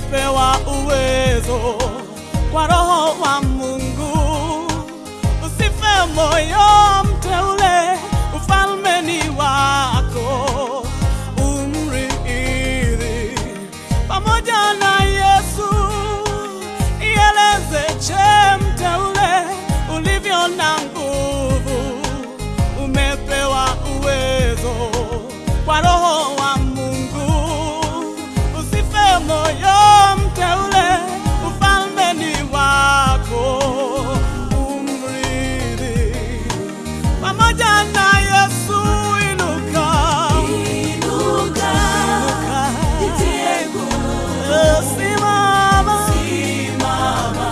umepewa uwezo kwa Roho wa Mungu. Usife moyo, mteule, ufalme ni wako, umrithi pamoja na Yesu. Ieleze che, mteule, ulivyo na nguvu, umepewa uwezo kwa Roho wa Mungu. Usife moyo, mteule, ufalme ni wako, umrithi pamoja na Yesu. Inuka, Inuka, inuka, jitie nguvu, Eh, simama, simama,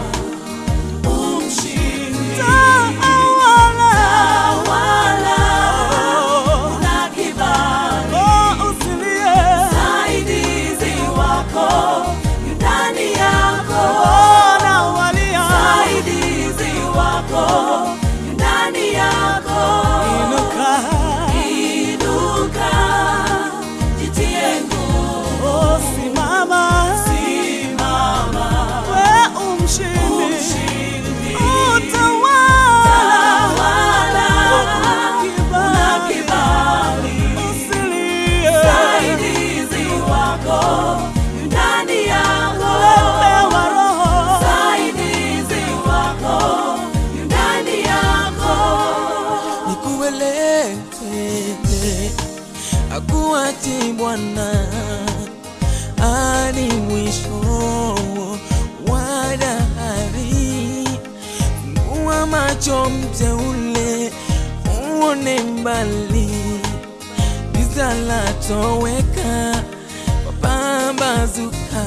umshinde. tawala, Tawala, oh, na kibali, oh, usilie, msaidizi wako yu ndani yako, oh, nawalia, msaidizi wako yu ndani yako. inuka, Inuka, jitie nguvu, oh, simama, simama, we umshindi, umshindi. utawala, Tawala, una kibali, kibali, usilie, msaidizi wako yu ndani yako, pewa Roho, msaidizi wako yu ndani yako. nikueleze akuachi Bwana hadi mwisho wa dahari. Fungua macho mteule, uone mbali, giza latoweka, mapambazuka.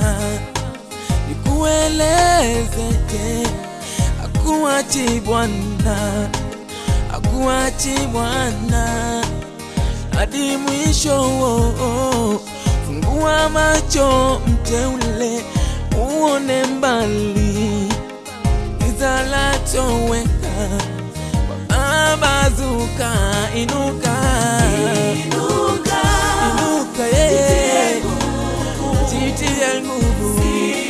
Nikueleze akuachi Bwana akuachi Bwana hadi mwisho. Fungua macho mteule, uone mbali, giza latoweka, mapambazuka. Inuka, Inuka, inuka, yeye jitie nguvu,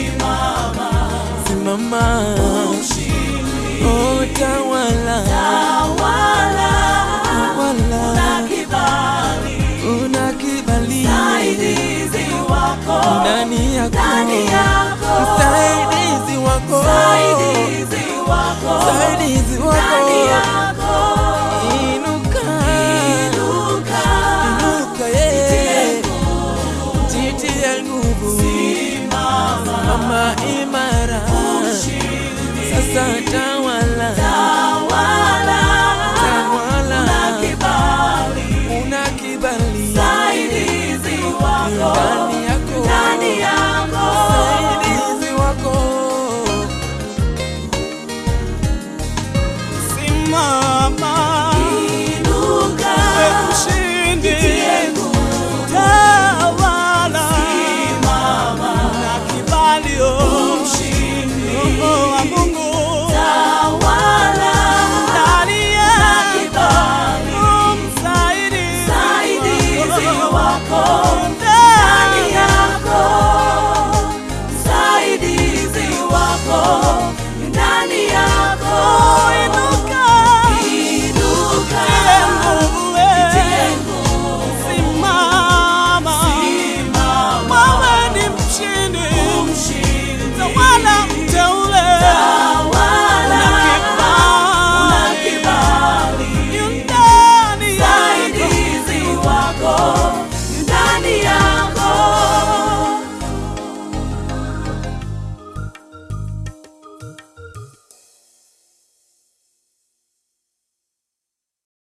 simama, oh, tawala, tawala, tawala. una kibali, una kibali msaidizi wako ndani yako, ndani yako, msaidizi wako, msaidizi wako msaidizi ndani wako. yako. Inuka, Inuka, inuka, yeye jitie nguvu, simama, mama imara, sasa tawala,